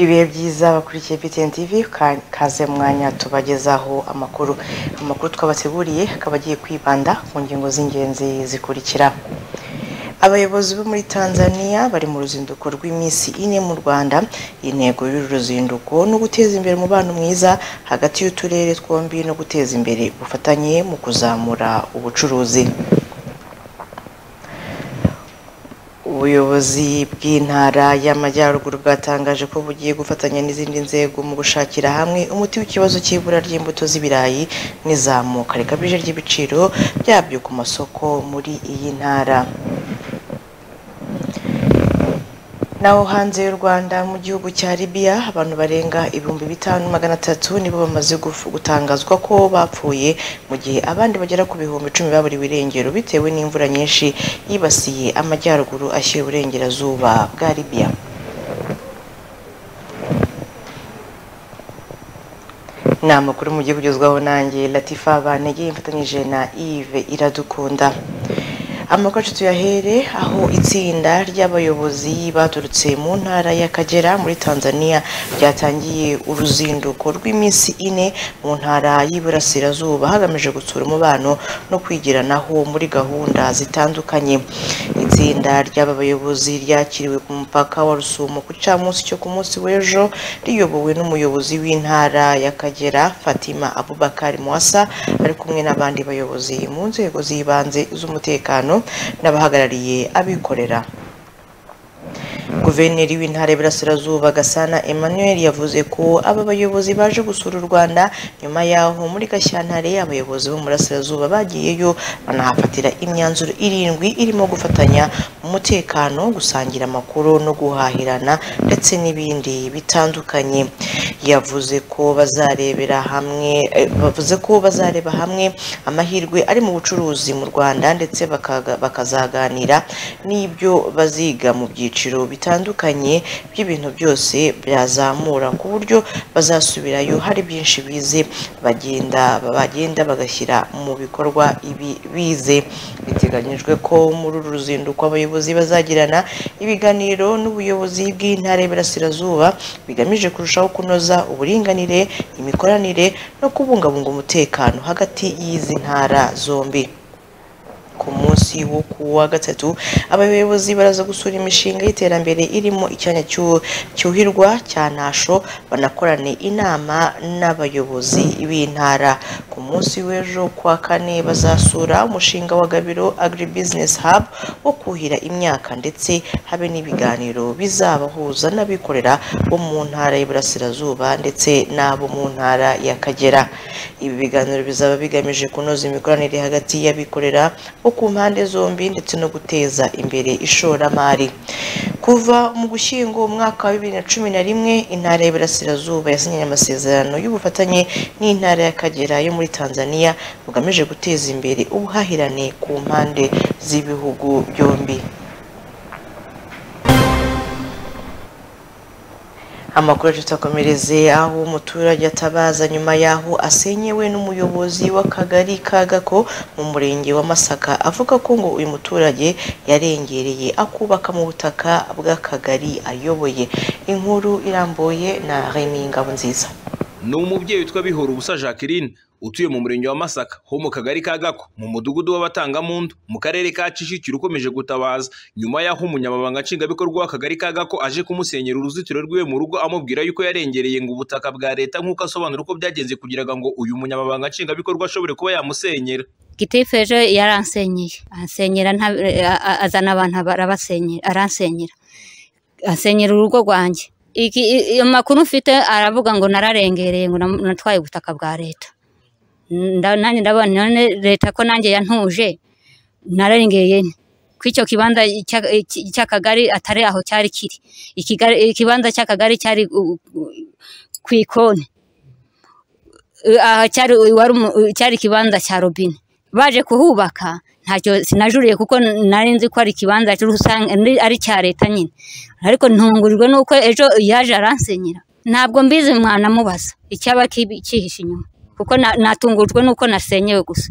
ibihe byiza bakurikiye BTN TV ka- kaze mu mwanya tubagezaho amakuru amakuru twabateguriye akaba agiye kwibanda ku ngingo z'ingenzi zikurikira abayobozi bo muri tanzania bari mu ruzinduko rw'iminsi ine mu rwanda intego y'uru ruzinduko ni uguteza imbere umubano mwiza hagati y'uturere twombi no guteza imbere ubufatanye mu kuzamura ubucuruzi ubuyobozi bw'intara y'amajyaruguru bwatangaje ko bugiye gufatanya n'izindi nzego mu gushakira hamwe umuti w'ikibazo cy'ibura ry'imbuto z'ibirayi n'izamuka rikabije ry'ibiciro byabyo ku masoko muri iyi ntara naho hanze y'u rwanda mu gihugu cya libiya abantu barenga ibihumbi bitanu magana atatu nibo bamaze gufu- gutangazwa ko bapfuye mu gihe abandi bagera ku bihumbi icumi baburiwe irengero bitewe n'imvura nyinshi yibasiye amajyaruguru ashyira uburengerazuba bwa libiya ni amakuru mugiye kugezwaho nanjye latifa banegeye mfatanyije na ive iradukunda amakuru yacu tuyahere aho itsinda ry'abayobozi baturutse mu ntara y'akagera muri tanzania ryatangiye uruzinduko rw'iminsi ine mu ntara y'iburasirazuba hagamijwe gutsura umubano no kwigiranaho muri gahunda zitandukanye itsinda ry'aba bayobozi ryakiriwe ku mupaka wa rusumo ku gicamunsi cyo ku munsi w'ejo riyobowe n'umuyobozi w'intara y'akagera fatima abubakari mwasa ari kumwe n'abandi bayobozi mu nzego z'ibanze z'umutekano n'abahagarariye abikorera guverineri w'intara y'Iburasirazuba Gasana Emmanuel yavuze ko aba bayobozi baje gusura u Rwanda nyuma yaho muri Gashyantare abayobozi bo mu Burasirazuba bagiyeyo banahafatira imyanzuro irindwi irimo gufatanya mu mutekano gusangira amakuru no guhahirana ndetse n'ibindi bitandukanye yavuze ko bazarebera hamwe eh, bavuze ko bazareba hamwe amahirwe ari mu bucuruzi mu Rwanda ndetse bakaga- bakazaganira n'ibyo baziga mu byiciro bitandukanye by'ibintu byose byazamura ku buryo bazasubirayo hari byinshi bize bagenda bagenda bagashyira mu bikorwa ibi bize biteganyijwe ko muri uru ruzinduko abayobozi bazagirana ibiganiro n'ubuyobozi bw'intara y'Iburasirazuba bigamije kurushaho kunoza uburinganire imikoranire no kubungabunga umutekano hagati y'izi ntara zombi ku munsi wo ku wa gatatu abayobozi baraza gusura imishinga y'iterambere irimo icyanya cyu- cyuhirwa cya ntasho banakorane inama n'abayobozi b'intara ku munsi w'ejo kuwa kane bazasura umushinga wa gabiro agribusiness hub wo kuhira imyaka ndetse habe n'ibiganiro bizabahuza n'abikorera bo mu ntara y'Iburasirazuba ndetse n'abo mu ntara y'Akagera ibi biganiro bizaba bigamije kunoza imikoranire hagati y'abikorera bo ku mpande zombi ndetse no guteza imbere ishoramari kuva mu gushyingo umwaka wa bibiri na cumi na rimwe intara y'Iburasirazuba yasinyanye amasezerano y'ubufatanye n'intara y'Akagera yo muri Tanzania bugamije guteza imbere ubuhahirane ku mpande z'ibihugu byombi amakuru yacu tutakomereze aho umuturage atabaza nyuma y'aho asenyewe n'umuyobozi w'akagari ka gako mu murenge wa masaka avuga ko ngo uyu muturage yarengereye akubaka mu butaka bw'akagari ayoboye inkuru irambuye na remy ngabo nziza ni umubyeyi witwa bihora ubusa jacqueline utuye mu murenge wa masaka ho mu kagari ka gako mu mudugudu w'abatangamuntu mu karere ka kicukiro ukomeje gutabaza nyuma y'aho umunyamabanga nshingwabikorwa w'akagari ka gako aje kumusenyera uruzitiro rw'iwe mu rugo amubwira yuko yarengereye ngo ubutaka bwa leta nk'uko asobanura uko byagenze kugira ngo uyu munyamabanga nshingwabikorwa ashobore kuba yamusenyera gitifu ejo yaransenyeye ansenyera nta- a- a- azana abantu arabasenyera aransenyera ansenyera urugo rwanjye iki i- iyo makuru mfite aravuga ngo nararengereye ngo nam- natwaye ubutaka bwa leta Nda- nanjye ndabona none leta ko nanjye yantuje nararengeye nte? ko icyo kibanza cya- iki- cy'akagari atari aho cyari kiri Ikigari- ikibanza cy'akagari cyari u- u- ku ikoni aha cyari wari umu- cyari ikibanza cya robine baje kuhubaka ntacyo sinajuriye kuko nari nzi ko ari ikibanza cy'urusange- ari- ari icya leta nyine ariko ntungurirwa nuko ejo yaje aransenyera ntabwo mbizi mwanamubaza icyaba kibi- cyihishe inyuma kuko na- natungujwe nuko nasenyewe gusa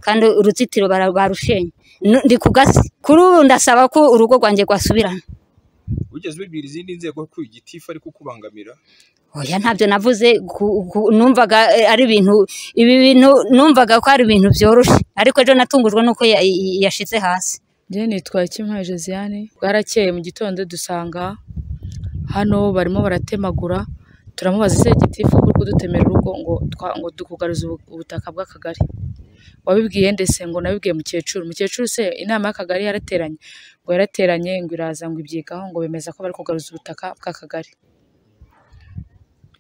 kandi uruzitiro bara- barushenye Nu- ndi ku gasi kuri ubu ndasaba ko urugo rwanjye rwasubirana wigeze ubibwira izindi nzego ko igitifu ari kukubangamira oya ntabyo navuze ku- ku- numvaga eh, ari ibintu ibi bintu numvaga ko ari ibintu byoroshye ariko ejo natungujwe n'uko ya- ya- yashize hasi njyewe nitwa Kimwe Josiane bwarakeye mu gitondo dusanga hano barimo baratemagura turamubaza ese gitifu ko uri kudutemera urugo ngo twa- ngo tukugaruze ubu- ubutaka bw'akagari wabibwiye ndetse ngo nabibwiye mukecuru mukecuru se inama y'akagari yarateranye ngo yarateranye ngo iraza ngo ibyigaho ngo bemeza ko bari kugaruza ubutaka bw'akagari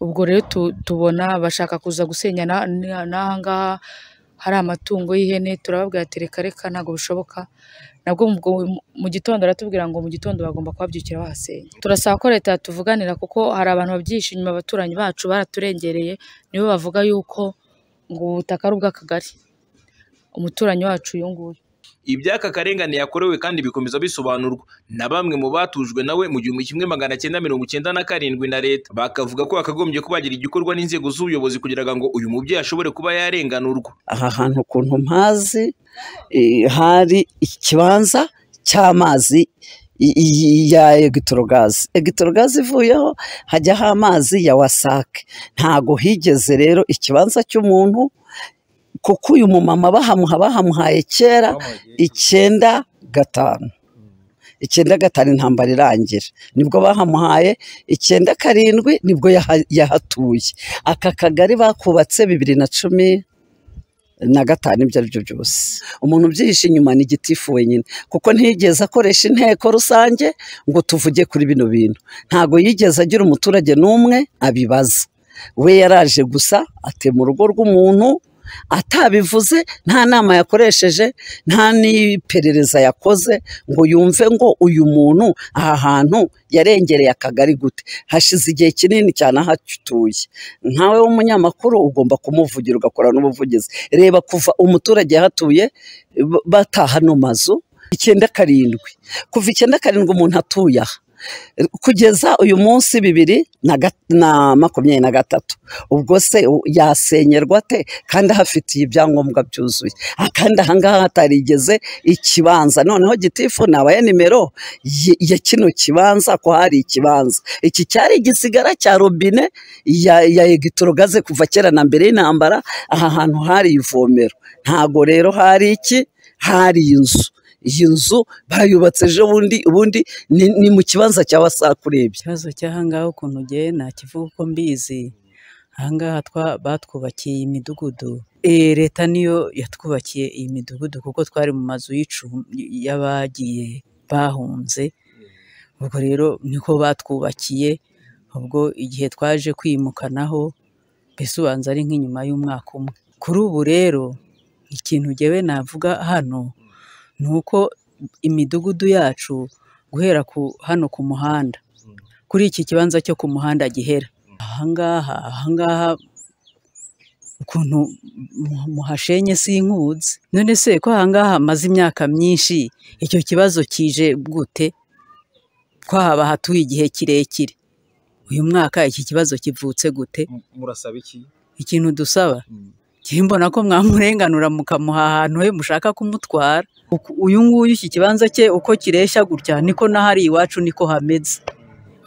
ubwo rero tu- tubona bashaka kuza gusenya na- na- n'aha ngaha hari amatungo y'ihene turababwira ati reka reka ntabwo bishoboka nabwo ubwo mu gitondo aratubwira ngo mu gitondo bagomba kuhabyukira bahasenya turasaba ko leta yatuvuganira kuko hari abantu babyihishe inyuma abaturanyi bacu baraturengereye nibo bavuga yuko ngo ubu butaka ari ubw'akagari umuturanyi wacu uyu nguyu iby'aka karengane yakorewe kandi bikomeza bisobanurwa na bamwe mu batujwe nawe mu gihumbi kimwe magana cyenda mirongo icyenda na karindwi na leta bakavuga ko hakagombye kubagira igikorwa n'inzego z'ubuyobozi kugira ngo uyu mubyeyi ashobore kuba yarenganurwa aha hantu ukuntu mpazi eh, hari ikibanza cy'amazi i- i- ya egitorogazi egitorogazi ivuyeho hajyaho amazi ya wasake ntago higeze rero ikibanza cy'umuntu kuko uyu mumama bahamuha bahamuhaye kera icyenda gatanu icyenda gatanu intambara irangira nibwo bahamuhaye icyenda karindwi nibwo yaha- yahatuye aka kagari bakubatse bibiri na cumi na gatanu ibyo ari byo byose umuntu ubyihishe inyuma ni gitifu wenyine kuko ntiyigeze akoresha inteko rusange ngo tuvuge kuri bino bintu ntabwo yigeze agira umuturage n'umwe abibaza we yaraje gusa atema urugo rw'umuntu atabivuze nta nama yakoresheje nta n'iperereza yakoze ngo yumve ngo uyu muntu aha hantu yarengereye akagari gute hashize igihe kinini cyane ahatuye nkawe w'umunyamakuru ugomba kumuvugira ugakorana n'ubuvugizi reba kuva umuturage yahatuye b- bataha ano mazu icyenda karindwi kuva icyenda karindwi umuntu atuye aha kugeza uyu munsi bibiri na ga- na makumyabiri na gatatu ubwo se u- yasenyerwa ate kandi ahafitiye ibyangombwa byuzuye Ah, kandi ahangaha hatarigeze ikibanza noneho gitifu nabaye nimero ye- ya kino kibanza ko hari ikibanza iki cyari igisigara cya robine ya, ya egitorogaze kuva kera na mbere y'intambara aha hantu hari ivomero ntago rero hari iki hari inzu iyi nzu bayubatse ejo bundi ubundi ni, ni mu kibanza cya wasake urebye ikibazo cy'ahangaha ukuntu ugiye ntakivuga uko mbizi ahangaha twa- batwubakiye imidugudu Eh, leta niyo yatwubakiye iyi midugudu kuko twari mu mazu y'icumbi y'abagiye bahunze ubwo rero niko batwubakiye ubwo igihe twaje kwimukanaho mbese ubanza ari nk'inyuma y'umwaka umwe kuri ubu rero ikintu ngewe navuga hano ni uko imidugudu yacu guhera ku hano ku muhanda kuri iki kibanza cyo ku muhanda gihera ahangaha ahangaha ukuntu mu- muhashenye sinkuzi none se ko ahangaha hamaze imyaka myinshi icyo kibazo kije gute ko haba hatuye igihe kirekire uyu mwaka iki kibazo kivutse gute murasaba iki ikintu dusaba njye mbona ko mwamurenganura mukamuha ahantu he mushaka kumutwara Uku- uyu nguyu iki kibanza cye uko kireshya gutya niko n'ahari iwacu niko hameze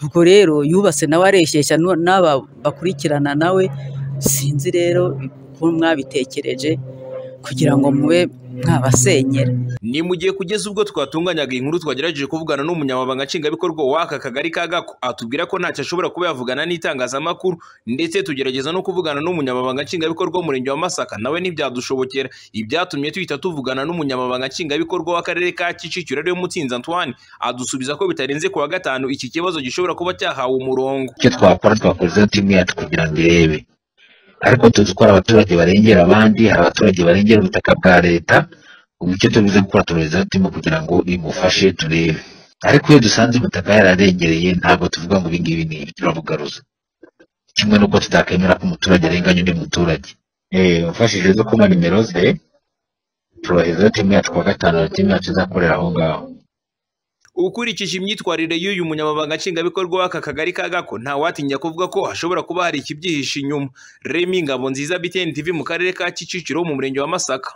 ubwo rero yubatse nawe areshyeshya nu- n'aba bakurikirana nawe sinzi rero ko mwabitekereje kugira ngo mube mwabasenyera ni mu gihe kugeza ubwo twatunganyaga iyi nkuru twagerageje kuvugana n'umunyamabanga nshingwabikorwa w'aka kagari ka gako atubwira ko ntacyo ashobora kuba yavugana n'itangazamakuru ndetse tugerageza no kuvugana n'umunyamabanga nshingwabikorwa w'umurenge wa masaka nawe ntibyadushobokera ibyatumye tuhita tuvugana n'umunyamabanga nshingwabikorwa w'akarere ka kicukiro ariwe mutsinzi antoine adusubiza ko bitarenze kuwa gatanu iki kibazo gishobora kuba cyahawe umurongo icyo twakora twakozeho timu yacu kugira ngo irebe ariko tuzi ko hari abaturage barengera abandi hari abaturage barengera ubutaka bwa leta ubu icyo tubize gukora tubizeho timu kugira ngo imufashe turebe ariko iyo dusanze ubutaka yararengereye ntabwo tuvuga ngo ibi ngibi ni ibi turabugaruza kimwe n'uko tutakemera ko umuturage arenganya undi muturage Eh, umfashije zo kuma nimero ze turohezeho timu yacu kuwa gatanu hari timu yacu izakorera aho ngaho ukurikije imyitwarire y'uyu munyamabanga nshingwabikorwa w'aka kagari ka gako ntawatinya kuvuga ko hashobora kuba hari ikibyihishe inyuma remi ngabo nziza btn tv mu karere ka kicukiro mu murenge wa masaka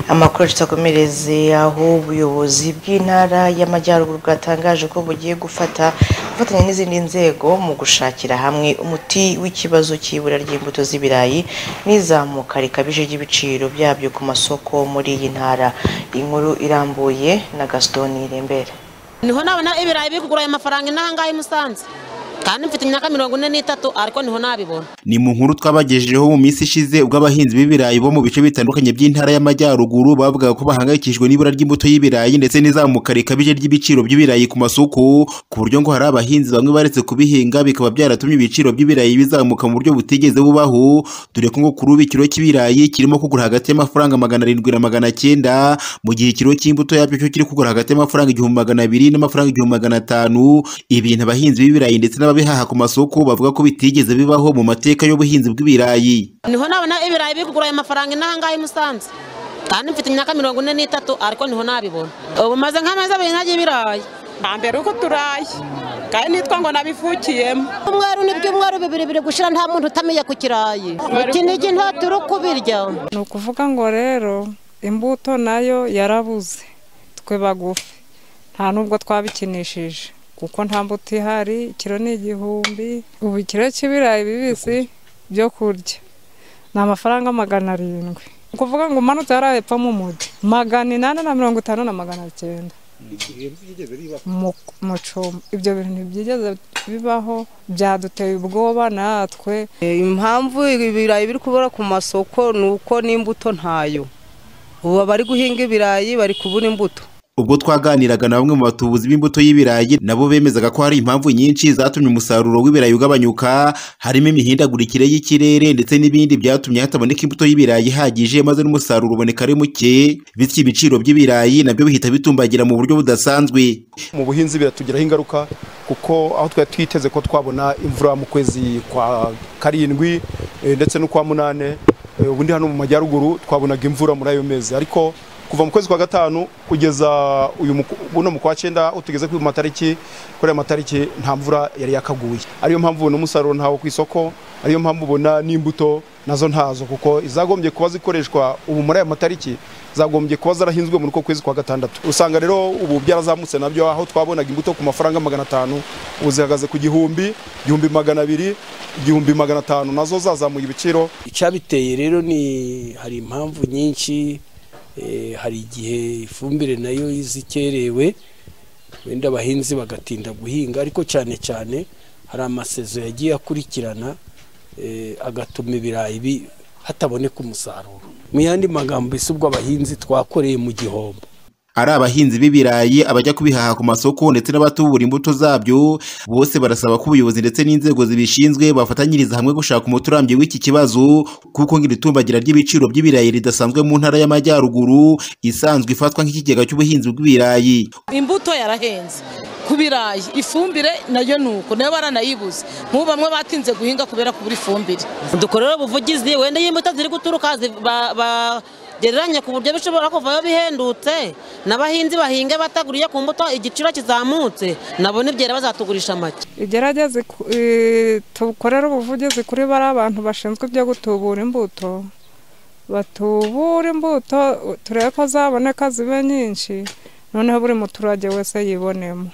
amakuru tutakomereze aho ubuyobozi bw'intara y'amajyaruguru bwatangaje ko bugiye gufata gufatanya n'izindi nzego mu gushakira hamwe umuti w'ikibazo cy'ibura ry'imbuto z'ibirayi n'izamuka rikabije ry'ibiciro byabyo ku masoko muri iyi ntara inkuru irambuye na gasitoni irembere niho nabona ibirayi biri kugura ayo mafaranga inaha ngaha i musanze kandi mfite imyaka mirongo ine n'itatu ariko niho nabibona ni mu nkuru twabagejejeho mu minsi ishize ubwo abahinzi b'ibirayi bo mu bice bitandukanye by'intara y'amajyaruguru bavugaga ko bahangayikishijwe n'ibura ry'imbuto y'ibirayi ndetse n'izamuka rikabije ry'ibiciro by'ibirayi ku masoko ku buryo ngo hari abahinzi bamwe baretse kubihinga bikaba byaratumye ibiciro by'ibirayi bizamuka mu buryo butigeze bubaho dore ko ngo kuri ubu ikiro cy'ibirayi kirimo kugura hagati y'amafaranga magana arindwi na magana cyenda mu gihe ikiro cy'imbuto yabyo cyo kiri kugura hagati y'amafaranga igihumbi magana abiri n'amafaranga igihumbi magana atanu ibintu abahinzi b'ibirayi ndetse n'ababihaha ku masoko bavuga ko bitigeze bibaho mu mateka y'ubuhinzi bw'ibirayi niho nabona ibirayi biri kugura ayo mafaranga inaha ngaha i musanze kandi mfite imyaka mirongo ine n'itatu ariko niho nabibona ubu maze nk'amezi abiri ntagira ibirayi mbere uko turaye kandi nitwa ngo nabivukiyemo umweru ni ibyumweru bibiri biri gushira nta muntu utamiye ku kirayi ikinigi nta turi kubirya ni ukuvuga ngo rero imbuto nayo yarabuze twe bagufi nta n'ubwo twabikinishije kuko nta mbuto ihari ikiro ni igihumbi ubu ikiro cy'ibirayi bibisi byo kurya ni amafaranga magana arindwi ni ukuvuga ngo umanutse hariya hepfo mu mujyi magana inani na mirongo itanu na magana cyenda Mu- mu cyuma ibyo bintu ntibyigeze bibaho byaduteye ubwoba natwe impamvu ibirayi biri kubura ku masoko ni uko n'imbuto ntayo ubu abari guhinga ibirayi bari kubura imbuto ubwo twaganiraga na bamwe mu batubuzi b'imbuto y'ibirayi nabo bemezaga ko hari impamvu nyinshi zatumye umusaruro w'ibirayi ugabanyuka harimo imihindagurikire y'ikirere ndetse n'ibindi byatumye hataboneka imbuto y'ibirayi ihagije maze n'umusaruro uboneka ari muke bityo ibiciro by'ibirayi nabyo bihita bitumbagira mu buryo budasanzwe mu buhinzi biratugiraho ingaruka kuko aho twari twiteze ko twabona imvura mu kwezi kwa karindwi eh, ndetse n'ukwa munane eh, ubu ndi hano mu majyaruguru twabonaga imvura muri ayo mezi ariko kuva mu kwezi kwa gatanu kugeza uyu muku- buno mu kwa cyenda utugeze ku matariki kuri ayo matariki nta mvura yari yakaguye ariyo mpamvu ubona umusaruro ntawo ku isoko ariyo mpamvu ubona n'imbuto nazo ntazo kuko izagombye kuba zikoreshwa ubu muri aya matariki zagombye kuba zarahinzwe muri uko kwezi kwa gatandatu usanga rero ubu byarazamutse nabyo aho twabonaga imbuto ku mafaranga magana atanu ubu zihagaze ku gihumbi igihumbi magana abiri igihumbi magana atanu nazo zazamuye ibiciro icyabiteye rero ni hari impamvu nyinshi eh, hari igihe ifumbire nayo izikerewe wenda abahinzi bagatinda guhinga ariko cyane cyane hari amasezo yagiye akurikirana eh, agatuma ibirayi bi- hataboneka umusaruro mu yandi magambo ese ubwo abahinzi twakoreye mu gihombo ari abahinzi b'ibirayi abajya kubihaha ku masoko ndetse n'abatubura imbuto zabyo bose barasaba ko ubuyobozi ndetse n'inzego zibishinzwe bafatanyiriza hamwe gushaka umuti urambye w'iki kibazo kuko ngo iri tumbagira ry'ibiciro by'ibirayi ridasanzwe mu ntara y'amajyaruguru isanzwe ifatwa nk'ikigega cy'ubuhinzi bw'ibirayi imbuto yarahenze ku birayi ifumbire nayo ni uko nayo baranayibuze nk'ubu bamwe batinze guhinga kubera kubura ifumbire dukorere ubuvugizi wenda iyo imbuto ziri guturuka zi- ba- bagereranye ku buryo bishobora kuvayo bihendutse n'abahinzi bahinga bataguriye ku mbuto igiciro kizamutse nabo nibyera bazatugurisha make igerageze ku- eh, tukorere ubuvugizi kuri bariya bantu bashinzwe ibyo gutubura imbuto batubura imbuto turebe ko zaboneka zibe nyinshi noneho buri muturage wese yibonemo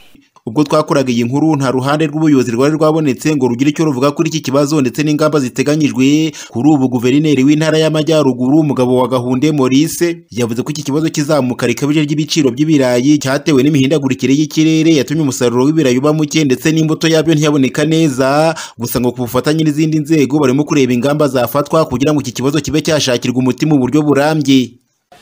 ubwo twakoraga iyi nkuru nta ruhande rw'ubuyobozi rwari rwabonetse ngo rugire icyo ruvuga kuri iki kibazo ndetse n'ingamba ziteganyijwe kuri ubu guverineri w'intara y'amajyaruguru umugabo wa gahunde maurice yavuze ko iki kibazo kizamuka rikabije ry'ibiciro by'ibirayi cyatewe n'imihindagurikire y'ikirere yatumye umusaruro w'ibirayi uba muke ndetse n'imbuto yabyo ntiyaboneka neza gusa ngo ku bufatanye n'izindi nzego barimo kureba ingamba zafatwa kugira ngo iki kibazo kibe cyashakirwa umuti mu buryo burambye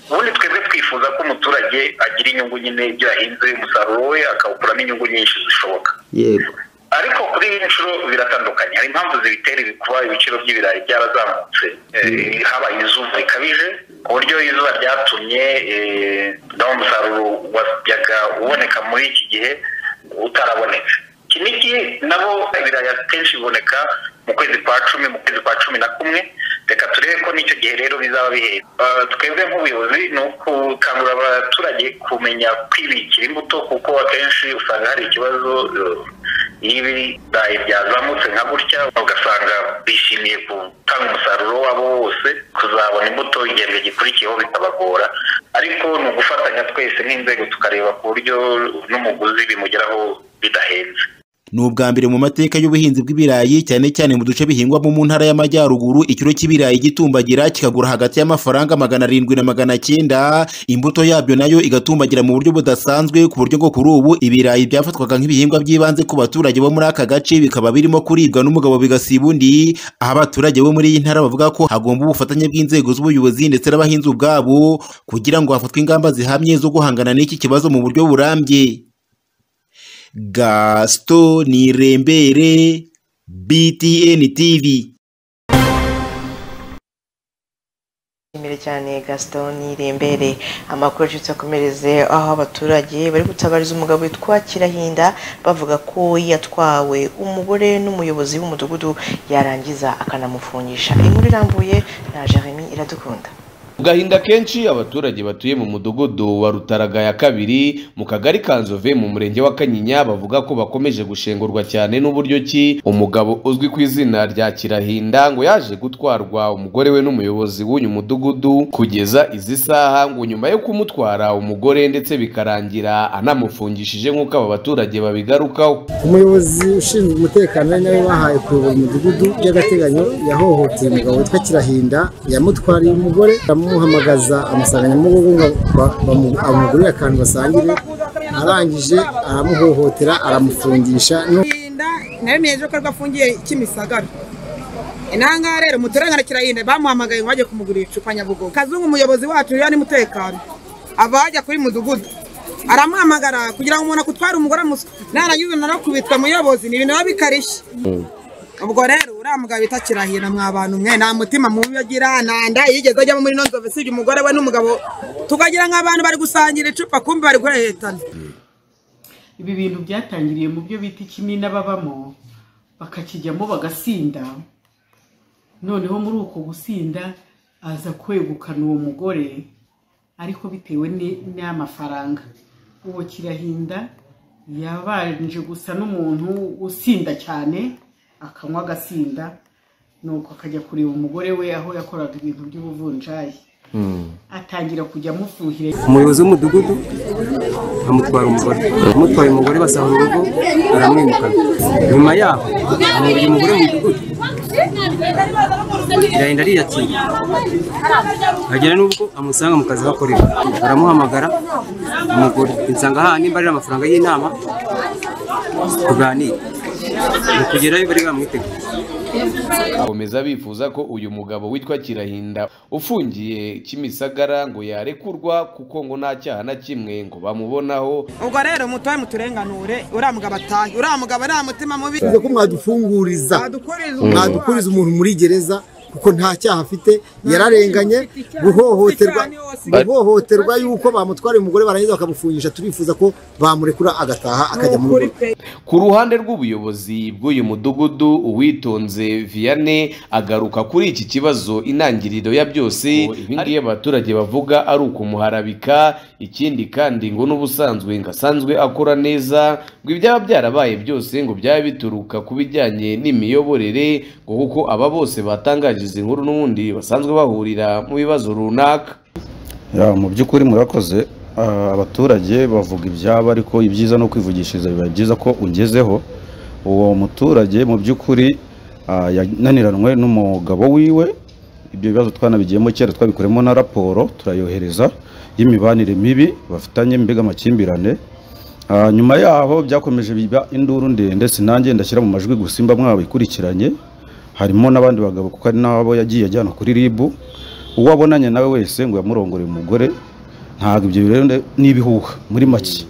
ubundi twebwe twifuza ko umuturage agira inyungu nyine ibyo yahinze umusaruro we akawukuramo inyungu nyinshi zishoboka yego ariko kuri iyi nshuro biratandukanye hari impamvu zibitera ibi- kuba ibiciro by'ibirayi byarazamutse Eh, habaye izuba rikabije ku buryo izuba ryatumye eh, nawo umusaruro wajyaga uboneka muri iki gihe utarabonetse kinigi nabo ibirayi akenshi biboneka mu kwezi kwa cumi mu kwezi kwa cumi na kumwe reka turebe ko n'icyo gihe rero bizaba bihera Eh, twebwe nk'ubuyobozi ni ukukangurira abaturage kumenya kwibikira imbuto kuko akenshi usanga hari ikibazo eh, iyo ibirayi byazamutse nka gutya ugasanga bishimiye gutanga umusaruro wabo wose kuzabona imbuto igihembwe gikurikiyeho bitabagora ariko ni ugufatanya twese nk'inzego tukareba ku buryo n'umuguzi bimugeraho bidahenze ni ubwa mbere mu mateka y'ubuhinzi bw'ibirayi cyane cyane mu duce bihingwamo mu ntara y'amajyaruguru ikiro cy'ibirayi gitumbagira kikagura hagati y'amafaranga magana arindwi na magana cyenda imbuto yabyo nayo igatumbagira mu buryo budasanzwe ku buryo bwo kuri ubu ibirayi byafatwaga nk'ibihingwa by'ibanze ku baturage bo muri aka gace bikaba birimo kuribwa n'umugabo bigasiba undi aho abaturage bo muri iyi ntara bavuga ko hagomba ubufatanye bw'inzego z'ubuyobozi ndetse n'abahinzi ubwabo kugira ngo hafatwe ingamba zihamye zo guhangana n'iki kibazo mu buryo burambye Gaston Nirembere, BTN TV. Nshimire cyane Gaston Nirembere amakuru acutse akomereze aho abaturage bari gutabariza umugabo witwa Kirahinda bavuga ko yatwawe umugore n'umuyobozi w'umudugudu yarangiza akanamufungisha inkuru irambuye na Jeremy iradukunda gahinda kenshi abaturage batuye mu mudugudu wa rutaraga ya kabiri mu kagari ka nzove mu murenge wa kanyinya bavuga ko bakomeje gushengurwa cyane n'uburyo ki umugabo uzwi ku izina rya kirahinda ngo yaje gutwarwa umugore we n'umuyobozi w'uyu mudugudu kugeza izi saha ngo nyuma yo kumutwara umugore ndetse bikarangira anamufungishije nk'uko aba baturage babigarukaho umuyobozi ushinzwe umutekano ari nawe bahaye kuyobora umudugudu by'agateganyo yahohoteye umugabo witwa kirahinda yamutwariye umugore aramuhamagaza amasanganyamugogo ngo ba- bamu- amugurire akantu basangire arangije aramuhohotera aramufungisha nu- nayo mwiyeje ko afungiye kimisagara inanga rero muturangana kirahinda bamuhamagaye ngo bajye kumugurira icupa nyabugogo kazungu umuyobozi wacu rero ni mutekano ava hajya kuri mudugudu aramuhamagara kugira ngo umuntu akutware umugore amuswe narangiza narakubitwa muyobozi ni ibintu biba bikarishye ubwo rero uriya mugabo bita kirahira mwa bantu mwe nta mutima mubi agira nta nda yigeze ajyamo muri ino nzove usibye umugore we n'umugabo tukagira nk'abantu bari gusangira icupa kumbi bari guheretana ibi bintu byatangiriye mu byo bita ikimina babamo bakakijyamo bagasinda noneho muri uko gusinda aza kwegukana uwo mugore ariko bitewe ni- n'amafaranga uwo kirahinda yabanje gusa n'umuntu usinda cyane akanywa agasinda nuko akajya kureba umugore we aho yakoraga ibintu by'ubuvunjayi atangira kujya amufuhira umuyobozi w'umudugudu amutwara umugore amutwaye umugore basahura urugo aramwimukana nyuma yaho amubwira umugore mu mudugudu irahenda ariyakira agera n'ubwo amusanga mu kazi aho akorera aramuhamagara umugore insanga aha nimba ari amafaranga y'inama tuganire mu kugerayo bari bamwiteguye bakomeza bifuza ko uyu mugabo witwa kirahinda ufungiye kimisagara ngo yarekurwa kuko ngo nta cyaha na kimwe ngo bamubonaho ubwo rero mutoye muturenganure uriya mugabo atahe uriya mugabo nta mutima mubi Bivuze ko mwadufunguriza mwadukuriza umuntu muri gereza kuko nta cyaha afite yararenganye guhohoterwa guhohoterwa yuko bamutwara umugore barangiza bakamufungisha turifuza ko bamurekura agataha akajya mu rugo ku ruhande rw'ubuyobozi bw'uyu mudugudu uwitonze vianney agaruka kuri iki kibazo intangiriro ya byose ibingiye abaturage bavuga ari ukumuharabika ikindi kandi ngo n'ubusanzwe ngo asanzwe akora neza ngo ibyaba byarabaye byose ngo byaba bituruka ku bijyanye n'imiyoborere ngo kuko aba bose batangaje izi nkuru n'ubundi basanzwe bahurira mu bibazo runaka Ya, mu by'ukuri murakoze Ah, abaturage bavuga ibyabo ariko ibyiza no kwivugishiriza biba byiza ko ungezeho uwo muturage mu by'ukuri ah, yananiranwe n'umugabo wiwe ibyo bibazo twanabigiyemo kera twabikuremo na raporo turayohereza y'imibanire mibi bafitanye mbega amakimbirane Ah, nyuma yaho byakomeje biba induru ndende sinange ndashyira mu majwi gusimba mwabikurikiranye harimo n'abandi bagabo kuko ari nabo yagiye ajyana kuri ribu uwo abonanye nawe wese ngo yamurongoreye umugore ntabwo ibyo rero ne- ni ibihuha muri make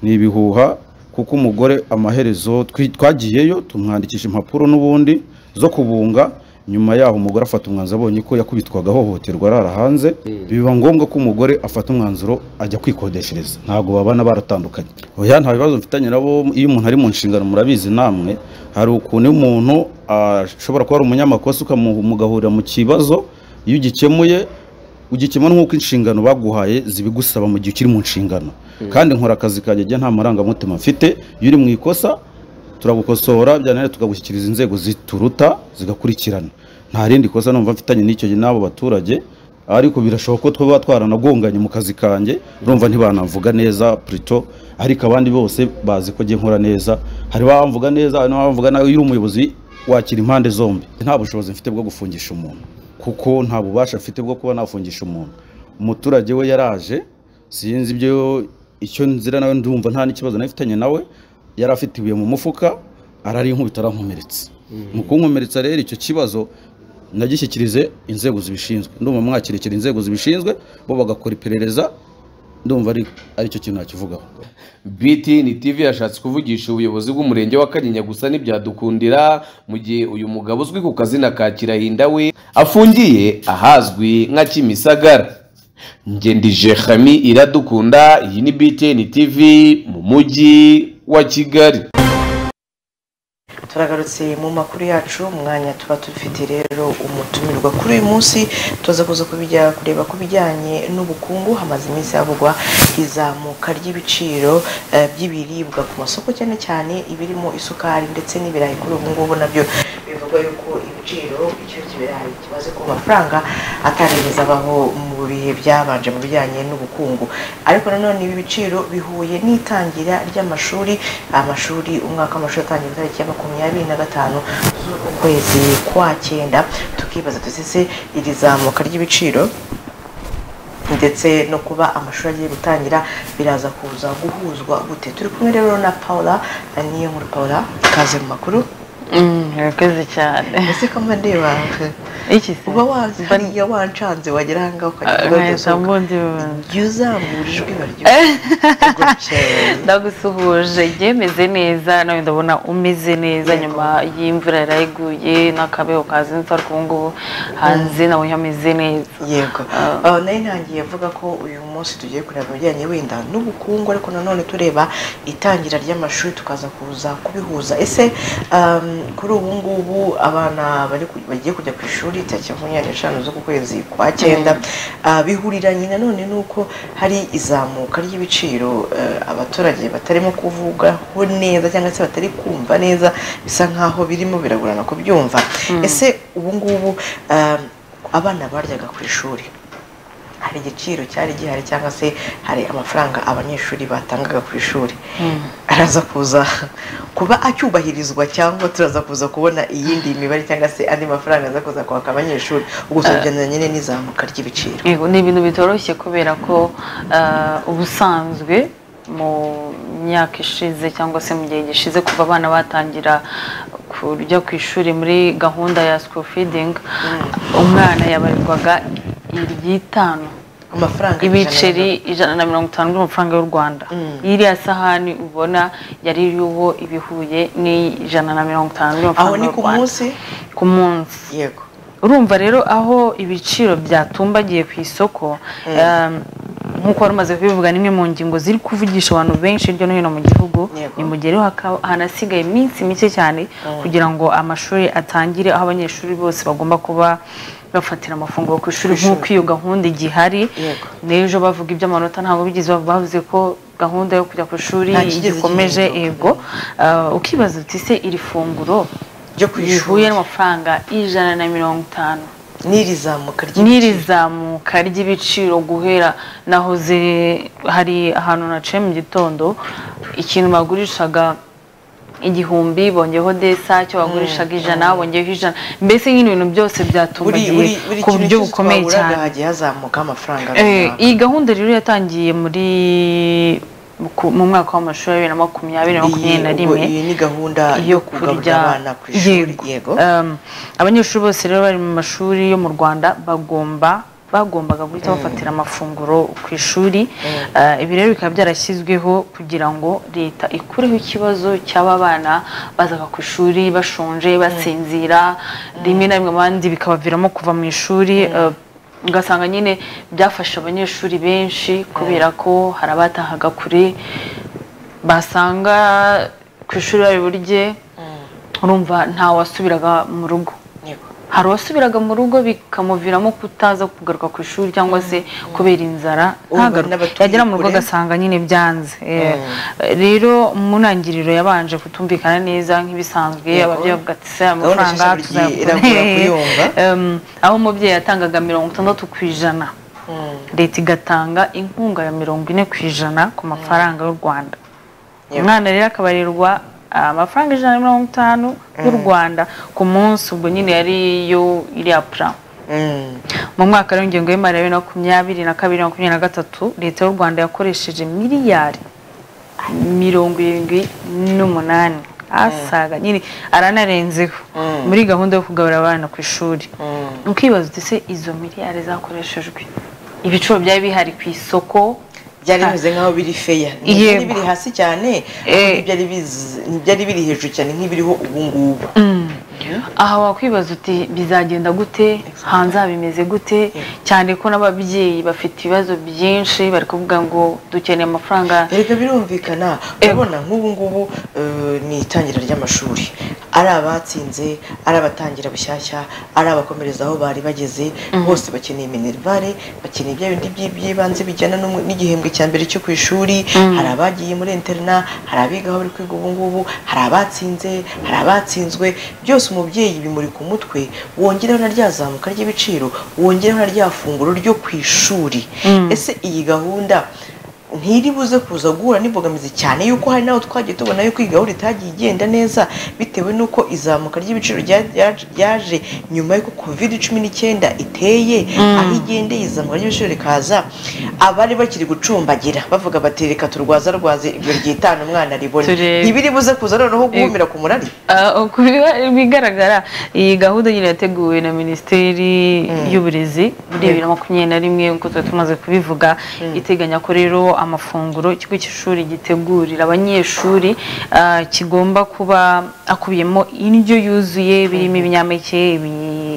ni ibihuha kuko umugore amaherezo twi- twagiyeyo tumwandikisha impapuro n'ubundi zo kubunga nyuma yaho umugore afata umwanzuro abonye ko yakubitwaga ahohoterwa arara hanze biba ngombwa ko umugore afata umwanzuro ajya kwikodeshereza ntabwo babana baratandukanye oya nta bibazo mfitanye nabo iyo umuntu ari mu nshingano murabizi namwe hari ukuntu iyo umuntu ashobora kuba ari umunyamakosa ukamu- mugahurira mu kibazo iyo ugikemuye ugikemura nk'uko inshingano baguhaye zibigusaba mu gihe ukiri mu nshingano kandi nkora akazi kanjye njye nta marangamutima mfite iyo uri mu ikosa turagukosora byananira tukagushyikiriza inzego zituruta zigakurikirana nta rindi kosa numva mfitanye n'icyo n'abo baturage ariko birashoboka ko twaba twaranagonganye mu kazi kanjye urumva ntibanavuga neza purito ariko abandi bose bazi ko njye nkora neza hari bamvuga neza hari n'abavuga nawe iyo uri umuyobozi wakira impande zombi nta bushobozi mfite bwo gufungisha umuntu kuko nta bubasha mfite bwo kuba nafungisha umuntu umuturage we yaraje sinzi ibyo icyo nzira nawe ndumva nta n'ikibazo nafitanye nawe yari afite ibuye mu mufuka ararinkuba arankomeretsa mu kunkomeretsa rero icyo kibazo nagishyikirize inzego zibishinzwe ndumva mwakirikira inzego zibishinzwe bo bagakora iperereza ndumva ari aricyo kintu nakivugaho btn tv yashatse kuvugisha ubuyobozi bw'umurenge wa kanyinya gusa ntibyadukundira mu gihe uyu mugabo uzwi ku kazina ka kirahinda we afungiye ahazwi nka kimisagara ngendije hami iradukunda iyi ni btn tv mu mujyi wa kigali turagarutse mu makuru yacu umwanya tuba dufite rero umutumirwa kuri uyu munsi tuza kuza kubijya kureba ku bijyanye n'ubukungu hamaze iminsi havugwa izamuka ry'ibiciro eh, by'ibiribwa ku masoko cyane cyane ibirimo isukari ndetse n'ibirayi kuri ubu ngubu nabyo bivugwa yuko ibiciro icyo kibirayi kimaze kuba amafaranga atarigeze abaho mu bihe byabanje mu bijyanye n'ubukungu ariko nanone ibi biciro bihuye n'itangira ry'amashuri amashuri umwaka w'amashuri atangira itariki ya makumyabiri na gatanu z'uku kwezi kwa cyenda tukibaza tusese iri zamuka ry'ibiciro ndetse no kuba amashuri agiye gutangira biraza kuza guhuzwa gute turi kumwe rero na paula niyo nkuru paula ikaze mu makuru urakoze cyane ese kamba ndeba iki se uba wazi hariya wancanze wagera aha ngaha ukagira ngo nkahita mbundi jya uzamura ijwi baryo ndagusuhuje yemeze neza nawe ndabona umeze neza nyuma y'imvura yarayiguye n'akabeho kazinze ariko ubu ngubu hanze nawe hameze neza yego Ah, nari ntangiye avuga ko uyu munsi tugiye kureba ibijyanye wenda n'ubukungu ariko nanone tureba itangira ry'amashuri tukaza kuza kubihuza ese um, kuri ubu ngubu abana bari ku- bagiye kujya ku ishuri tariki makumyabiri n'eshanu z'uku kwezi kwa cyenda Ah, bihuriranye nanone n'uko hari izamuka ry'ibiciro eh, abaturage batarimo kuvugaho neza cyangwa se batari kumva neza bisa nk'aho birimo biragorana kubyumva ese ubu ngubu um, abana baryaga ku ishuri hari igiciro cyari gihari cyangwa se hari amafaranga abanyeshuri batangaga ku ishuri araza kuza kuba acyubahirizwa cyangwa turaza kuza kubona iyindi mibare cyangwa se andi mafaranga aza kuza kwaka abanyeshuri ubwo tubigendanye nyine n'izamuka ry'ibiciro Yego, ni ibintu bitoroshye kubera ko ah, ubusanzwe mu myaka ishize cyangwa se mu gihe gishize kuva abana batangira kujya ku ishuri muri gahunda ya school feeding umwana yabarirwaga iry'itanu amafaranga ibiceri ijana na mirongo itanu by'amafaranga y'u rwanda iriya sahani ubona yari iriho ibihuye n'ijana na mirongo itanu aho by'amafaranga ni y'u ku rwanda munsi ku munsi yego urumva rero aho ibiciro byatumbagiye ku isoko um, nk'uko wari umaze kubivuga n'imwe mu ngingo ziri kuvugisha abantu benshi hirya no hino mu gihugu ni mu gihe rero haka- hanasigaye iminsi mike cyane kugira ngo amashuri atangire aho abanyeshuri bose bagomba kuba bafatira amafunguro ku ishuri nk'uko iyo gahunda igihari n'ejo bavuga iby'amanota ntabwo bigeze bavuga, bavuze ko gahunda yo kujya ku ishuri Nta kigeze igikomeje yego Ah, ukibaza uti se iri funguro ryo ku ishuri. rihuye n'amafaranga ijana na mirongo itanu n'iri zamuka n'iri zamuka ry'ibiciro guhera nahoze hari ahantu naciye mu gitondo ikintu bagurishaga igihumbi bongeyeho desa cyo bagurishaga ijana bongeyeho ijana mbese nyine ibintu byose byatumbagiye buri ku buryo kintu cyose bukomeye twahuraga cyane hagiye hazamuka amafaranga Eh, runaka. iyi gahunda rero yatangiye muri ku- mu mwaka w'amashuri wa bibiri na makumyabiri na makumyabiri na Iyi- ubwo rimwe iyi ni gahunda yo yo kugaburira kurya abana ku ishuri yego Um, abanyeshuri bose rero bari mu mashuri yo mu rwanda bagomba bagombaga guhita bafatira amafunguro ku ishuri Uh, ibi rero bikaba byarashyizweho kugira ngo leta ikureho ikibazo cy'aba bana bazaga ku ishuri bashonje basinzira rimwe na rimwe abandi bikabaviramo kuva mu ishuri uh, ugasanga nyine byafasha abanyeshuri benshi kubera ko hari abatahaga kure basanga ku ishuri bari burye urumva nta wasubiraga mu rugo hari uwasubiraga mu rugo bikamuviramo kutaza kugaruka ku ishuri cyangwa se kubera inzara ntagaruke yagera mu rugo kure. agasanga nyine byanze Eh, Mm. rero mu ntangiriro yabanje kutumvikana neza nk'ibisanzwe Yego. ababyeyi bavuga ati se Gahunda amafaranga nshya buri gihe iragora kuyumva." Em, aho umubyeyi yatangaga mirongo itandatu ku ijana leta igatanga inkunga ya mirongo ine ku ijana ku mafaranga y'u rwanda Yego. umwana rero akabarirwa ah, amafaranga ijana na mirongo itanu y'u Mm. rwanda ku munsi ubwo nyine yari yo iriya pura mu mwaka rero w'ingengo y'imari ya bibiri na makumyabiri na kabiri na makumyabiri na gatatu leta y'u rwanda yakoresheje miliyari mirongo irindwi n'umunani asaga nyine aranarenzeho muri gahunda yo kugaburira abana ku ishuri ukibaza uti se izo miliyari zakoreshejwe ibiciro byari bihari ku isoko byari bimeze nk'aho biri feya Yego. ntibyari biri hasi cyane ahubwo ntibyari bizi- ntibyari biri hejuru cyane nk'ibiriho ubu ngubu aha wakwibaza uti bizagenda gute hanze habimeze gute cyane ko n'ababyeyi bafite ibibazo byinshi bari kuvuga ngo dukeneye amafaranga erega birumvikana urabona nk'ubu ngubu eh, ni itangira ry'amashuri ari abatsinze ari abatangira bushyashya ari abakomereza aho bari bageze bose bakeneye minerivare bakeneye ibya bindi by- by'ibanze bijyana n'umwe- n'igihembwe cya mbere cyo ku ishuri hari abagiye muri interina hari abiga aho bari kwiga ubu ngubu hari abatsinze hari abatsinzwe byose umubyeyi bimuri ku mutwe wongeraho na rya zamuka ry'ibiciro wongeraho na rya funguro ryo ku ishuri ese iyi gahunda ntiri buze kuza guhura n'imbogamizi cyane yuko hari n'aho twagiye tubona yuko iyi gahunda itagiye igenda neza bitewe n'uko izamuka ry'ibiciro rya- rya- ryaje nyuma y'uko covid cumi n'icyenda iteye aho igendeye izamuka ry'ibiciro rikaza abari bakiri gucumbagira bavuga bati reka turwaza rwaze ibyo ryitana umwana ribone Turebe. ntibiri buze kuza noneho guhumira ku murari Ah, ku biba- bigaragara iyi gahunda nyine yateguwe na minisiteri y'uburezi muri bibiri na makumyabiri na rimwe nk'uko twari tumaze kubivuga iteganya ko rero amafunguro ikigo cy'ishuri gitegurira abanyeshuri ah, kigomba kuba akubiyemo indyo yuzuye birimo ibinyampeke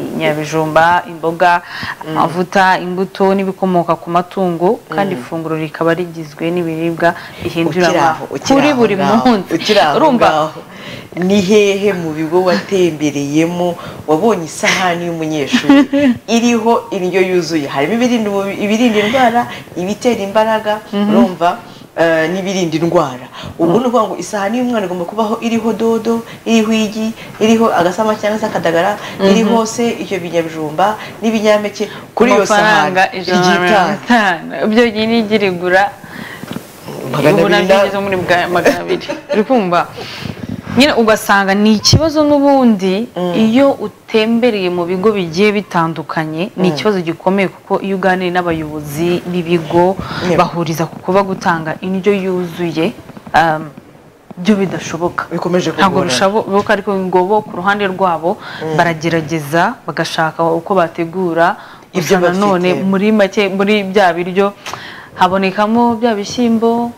ibinyabijumba imboga amavuta imbuto n'ibikomoka ku matungo kandi Mm. ifunguro rikaba rigizwe n'ibiribwa bihindura Ukiraho, ukiraho kuri buri ngaho, munsi ukiraho urumva ngaho. ni hehe mu bigo watembereyemo wabonye isahani y'umunyeshuri iriho indyo yuzuye harimo ibirinda ubu- ibirinda indwara ibitera imbaraga Mhm. urumva eh, n'ibirinda indwara ubwo ni ukuvuga ngo isahani y'umwana igomba kubaho iriho dodo iriho igi iriho agasama cyangwa se akadagara Mhm. iriho se icyo binyabijumba n'ibinyampeke kuri iyo amafaranga sahani ijana na mirongo igitanda itanu ibyo nyine igira igura Magana ubu abiri nabyo na- ngeze muri bwa- magana abiri uri kumva nyine ugasanga ni ikibazo n'ubundi iyo utembereye mu bigo bigiye bitandukanye ni Mm. ikibazo gikomeye kuko iyo uganiye n'abayobozi b'ibigo Yego. bahuriza ku kuba gutanga indyo yuzuye um, byo bidashoboka ntabwo kugorana. bishoboka ariko ngo bo ku ruhande rwabo Mm. baragerageza bagashaka uko bategura Ibyo ibyo nanone bafite. muri make muri bya biryo habonekamo bya bishyimbo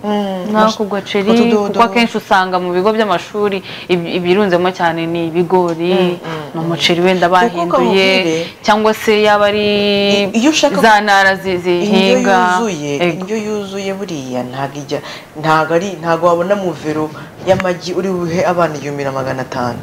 nk'ako gaceri utudodo. kuko akenshi usanga mu bigo by'amashuri ibi- ibirunzemo cyane ni ibigori ni umuceri wenda bahinduye kamubwire, cyangwa se yaba ari za ntara zi- indyo zihinga yuzuye Ego. indyo yuzuye buriya ntabwo ijya ntabwo ari ntabwo wabona muvero y'amagi uri buhe abana igihumbi na magana atanu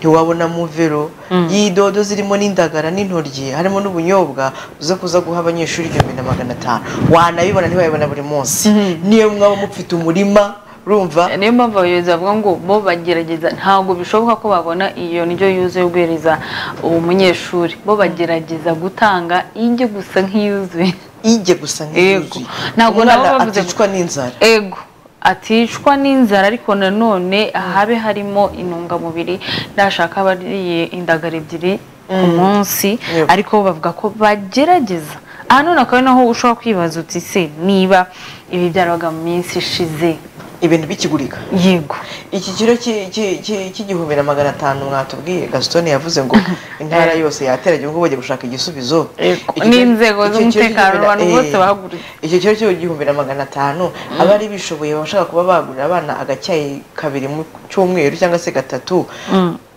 ntiwabona muvero Mm. y'idodo zirimo n'indagara n'intoryi harimo n'ubunyobwa uze kuza guha abanyeshuri igihumbi na magana atanu wanabibona ntiwayibona buri munsi niyo mwaba mufite umurima urumva niyo mpamvu abayobozi bavuga ngo bo bagerageza ntabwo bishoboka ko babona iyo ndyo yuzuye guhereza uwo munyeshuri bo bagerageza gutanga ijya gusa nk'iyuzuye ijya gusa nk'iyuzuye ntabwo nabo Umwana bavuze aticwa n'inzara ego aticwa n'inzara ariko nanone habe harimo intungamubiri nashaka abariye indagara ebyiri ku Mm. munsi Yego. ariko bo bavuga ko bagerageza aha none akaba ari naho ushobora kwibaza uti se niba ibi byarabaga mu minsi ishize ibintu bikigurika yego iki kiro ki- ki- ki- cy'igihumbi na magana atanu mwatubwiye gasutoni yavuze ngo intara yose yateranye ubwo bagiye gushaka igisubizo Iki kiro- n'inzego iki kiro z'umutekano cy'igihumbi na- abantu bose eh, bahagurutse icyo kiro cy'igihumbi na magana atanu abari bishoboye bashaka kuba bagurira abana agacyayi kabiri mu cyumweru cyangwa se gatatu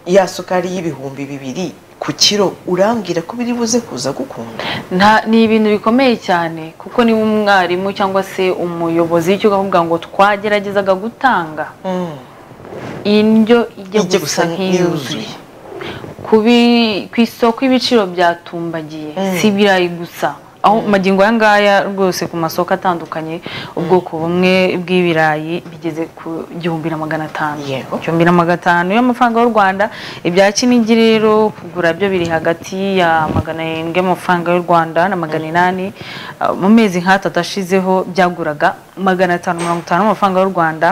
ya sukari y'ibihumbi bibiri ku kiro urambwira ko biri buze kuza gukunda Nta- ni ibintu bikomeye cyane kuko niba umwarimu cyangwa se umuyobozi w'ikigo avuga ngo twageragezaga gutanga indyo ijya gusa nk'iyuzuye kubi- ku isoko ibiciro byatumbagiye si ibirayi gusa aho magingo aya ngaya rwose ku masoko atandukanye ubwoko bumwe bw'ibirayi bigeze ku gihumbi na magana atanu igihumbi na magana atanu y'amafaranga y'u rwanda ibya kinigi rero kugura byo biri hagati ya magana arindwi y'amafaranga y'u rwanda na magana inani Uh, mu mezi nk'atatu ashizeho byaguraga magana atanu mirongo itanu y'amafaranga y'u rwanda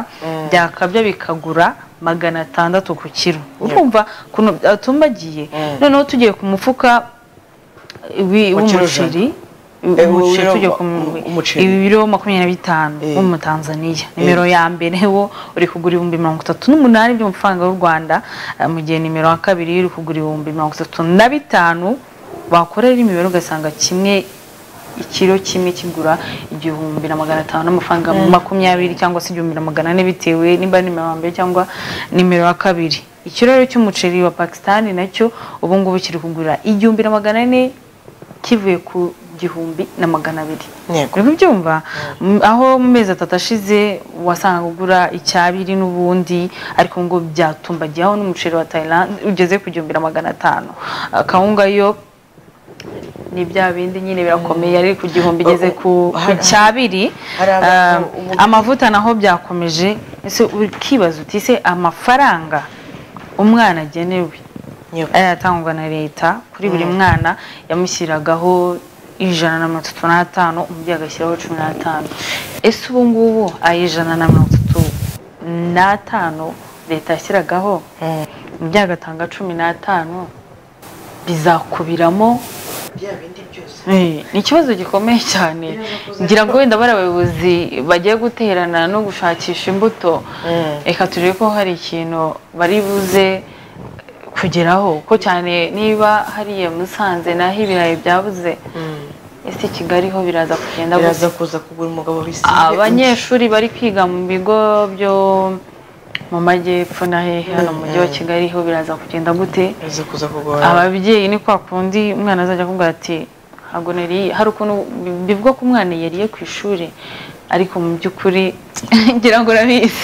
byakabya bikagura magana atandatu ku kiro urumva ukuntu byatumbagiye noneho tugiye ku mufuka wi- Wa kiro ijana. w'umuceri Eh, umuceri w'ibiro- tujya ku mu- umuceri. ibiro makumyabiri na bitanu w'umutanzaniya nimero ya mbere wo uri kugura ibihumbi mirongo itatu n'umunani by'amafaranga y'u rwanda eh, mu gihe nimero ya kabiri uri kugura ibihumbi mirongo itatu na bitanu wakorera imibare ugasanga kimwe ikiro kimwe kigura igihumbi na magana atanu n'amafaranga Mm. makumyabiri cyangwa se igihumbi na magana ane bitewe nimba ari nimero ya mbere cyangwa nimero ya kabiri ikiro rero cy'umuceri wa pakisitani nacyo ubu ngubu kiri kugura igihumbi na magana ane kivuye ku gihumbi na magana abiri uri kubyumva M- aho mu mezi atatu ashize wasangaga ugura icyabiri n'ubundi ariko ngo byatumbagiye aho n'umuceri wa tayilandi ugeze ku gihumbi na magana atanu Ah, kawunga yo ni bya bindi nyine birakomeye ari ku gihumbi igeze ku ku cyabiri hari abantu- Ah, amavuta naho byakomeje ese ukibaza uti se amafaranga umwana agenewe ayatangwa na leta kuri buri Mm. mwana yamushyiragaho ijana na mirongo itatu n'atanu umubyeyi agashyiraho cumi n'atanu ese ubu ngubu aya ijana na mirongo itatu n'atanu leta yashyiragaho umubyeyi agatanga cumi n'atanu bizakubiramo Eh, ni ikibazo gikomeye cyane ngira ngo wenda bari abayobozi bagiye guterana no gushakisha imbuto reka turebe ko hari ikintu bari buze kugeraho ko cyane niba hariya musanze n'aho ibirayi byabuze ese kigali ho biraza kugenda biraza gusa kuza kugura umugabo bisize abanyeshuri bari kwiga mu bigo byo mu majyepfo na hehe hano mu mujyi wa kigali ho biraza kugenda gute biraza kuza kugora ababyeyi ni kwa kundi umwana azajya akubwira ati ntabwo nariye hari ukuntu bi- bivuga ko umwana yariye ku ishuri ariko mu by'ukuri ngira ngo urabizi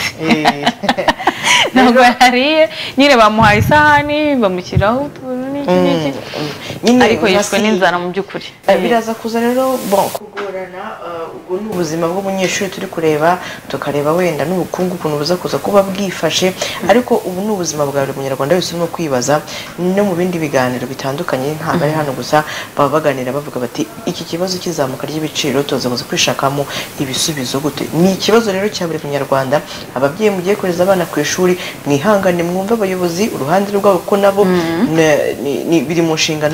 ntabwo yariye nyine bamuhaye isahani bamushyiraho utuntu n'iki n'iki ariko yishwe n'inzara mu by'ukuri Eh, biraza kuza rero bon kugorana eh, ubwo ni ubuzima bw'umunyeshuri turi kureba tukareba wenda n'ubukungu ukuntu buza kuza kuba bwifashe ariko ubu ni ubuzima bwa buri munyarwanda wese urimo kwibaza no mu bindi biganiro bitandukanye ntabwo ari hano gusa baba baganira bavuga bati iki kibazo cy'izamuka ry'ibiciro tuza kuza kwishakamo ibisubizo gute ni ikibazo rero cya buri munyarwanda ababyeyi mugiye kohereza abana ku ishuri mwihangane mwumve abayobozi uruhande rwabo ko nabo ne- ni- ni- biri mu nshingano